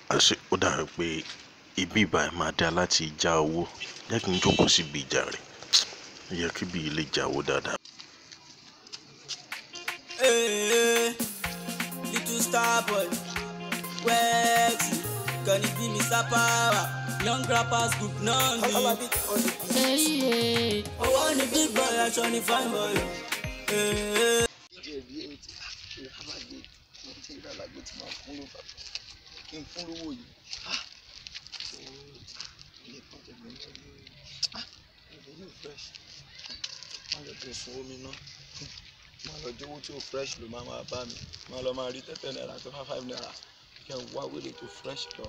àṣé ó dàbí pé ibi ìbáyìí máa dá láti já owó jẹ́ kí n jókòó síbi ìjà rẹ̀ ó yẹ kí ibi yìí lè já owó dáadáa. Hey, little star boy, Wexy, can it be Mr. Power? Young rappers group náà ni. Owó ni big boy, aṣọ ni fine boy. Hey. jẹ̀bi ètò ìhàmàgbé mo ti ń dàlágbé tí màá fún lóba kí n fún lówó yìí ah ooo ilé kan tẹ̀lé ń tẹ̀lé ah ìlú yìí fresh má lọ tó sun omi ná má lọ jówó tí ó fresh ló máa máa bá mi má lọ máa rí tẹ́tẹ́ náírà tó fá five naira kí n wá wéré tó fresh lọ.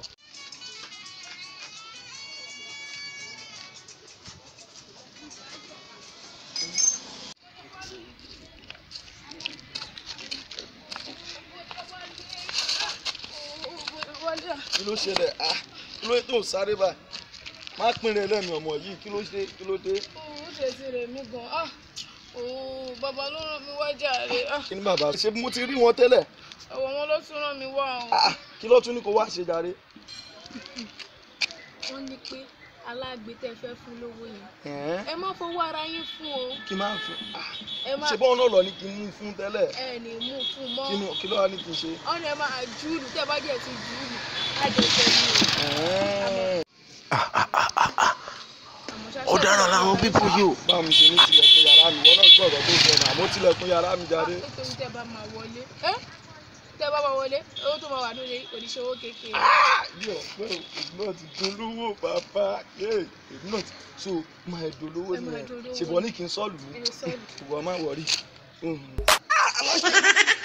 kí ló ṣẹlẹ̀ ah kí ló tó ń sáré báyìí má pinrin lẹ́nu ọmọ yìí kí ló ṣe kí ló dé. ó ṣe ti rẹ̀ mí gan ah ooo bàbá ló ràn mí wá jàre ah kí ni bàbá ṣe mo ti rí wọn tẹ́lẹ̀ ọ̀wọ̀ wọn ló tún ràn mí wá o. ah kí ló tún ní kó wá ṣe jàre. wọ́n ní pé alágbe tẹ́ fẹ́ fún lówó yẹn ẹ̀ẹ́n, ẹ má fowó ara yín fún o kí n máa fún ah ẹ má ṣe bọ́ọ̀ náà lọ ní kí n mú fún tẹ́lẹ̀ ẹ ní mú fún mọ́ kí ni kí ló wá ní kí n ṣe. ọ̀nà ẹ máa júùlù tẹ́ bá jẹ́ ti júùlù àjẹsẹ̀ ni o. ẹ̀ẹ́n, àmọ́ ṣáṣá ọ̀daràn làwọn pípọ̀ yìí o. báwo mi ṣe ní tilẹ̀kùn yàrá mi wọ́n náà gbọ́ ọ̀rọ̀ tó sọ náà àmọ́ tilẹ̀kùn yàrá mi jáde. nítorí tẹ́ bá máa wọlé ẹ tẹ́ bá máa wọlé owó tó máa wà lórí oníṣòwò kékeré. yọ pé èmi náà ti dolówó bàbá èmi náà ti so máa dolówó Ẹ máa nìyẹn dolówó. ṣùgbọ́n ní kí n sọ́ọ̀lù mi Ẹ sọ́ọ̀lù. ìwọ máa wọrí.